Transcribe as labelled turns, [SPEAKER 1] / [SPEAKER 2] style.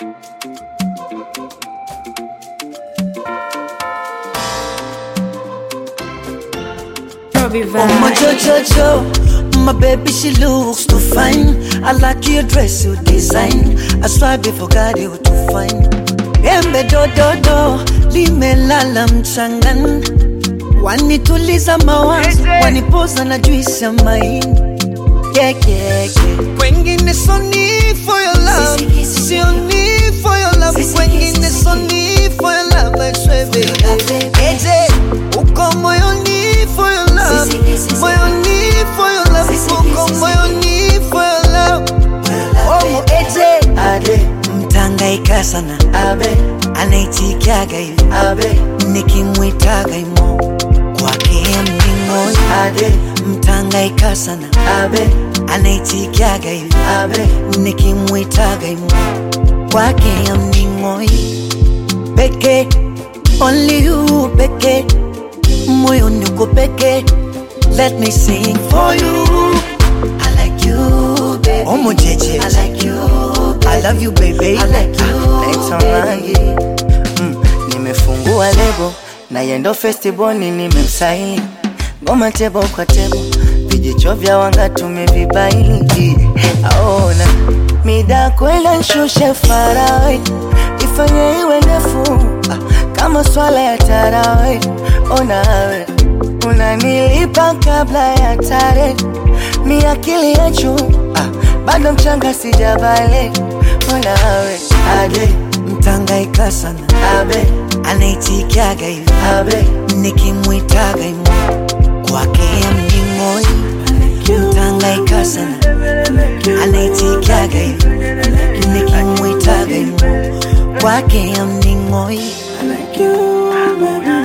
[SPEAKER 1] Oh my Jojo, my baby she looks too fine. I like your dress, your design. I swear before God you too fine. Embe do do do, limelala mchangani. Wanituliza mawazo, wanipoza na juisi ya maini. Yeah, yeah, yeah. Kwengine so need for your love, sio need for your love. Kwengine so need for your love, I swear baby. Eje, uko moyoni for your love, moyoni for your love, uko moyoni for your love. Oh, eje, ade, mtangaika sana, abe, anaitikiaga hivi, abe, nikimwitaga imo kwake mning'oi, ade, mtangaika sana, abe, anaitikiaga hivi, abe, nikimwitaga imo kwake mning'oi, peke, only you peke, moyoni uko peke, let me sing for you. I like you, baby. Omo jeje. I like you, baby. I love you, baby. I like you,
[SPEAKER 2] Naitwa
[SPEAKER 1] baby.
[SPEAKER 2] Mangi mm, nimefungua lebo na yendo festival nimemsaini ngoma tebo kwa tebo vijicho vya wanga tumevibaini aona mida kwenda nshushe farawe ifanye iwe ndefu ah, kama swala ya tarawe onawe unanilipa kabla ya tare mi akili ya juu ah, bado mchanga sijabale onawe
[SPEAKER 1] Ade, mtangaika sana. Abe, anaitikiaga hivi. Abe, nikimwitaga imo kwake mning'oi. Mtangaika sana. Anaitikiaga hivi. Nikimwitaga imo kwake mning'oi. I like you, baby.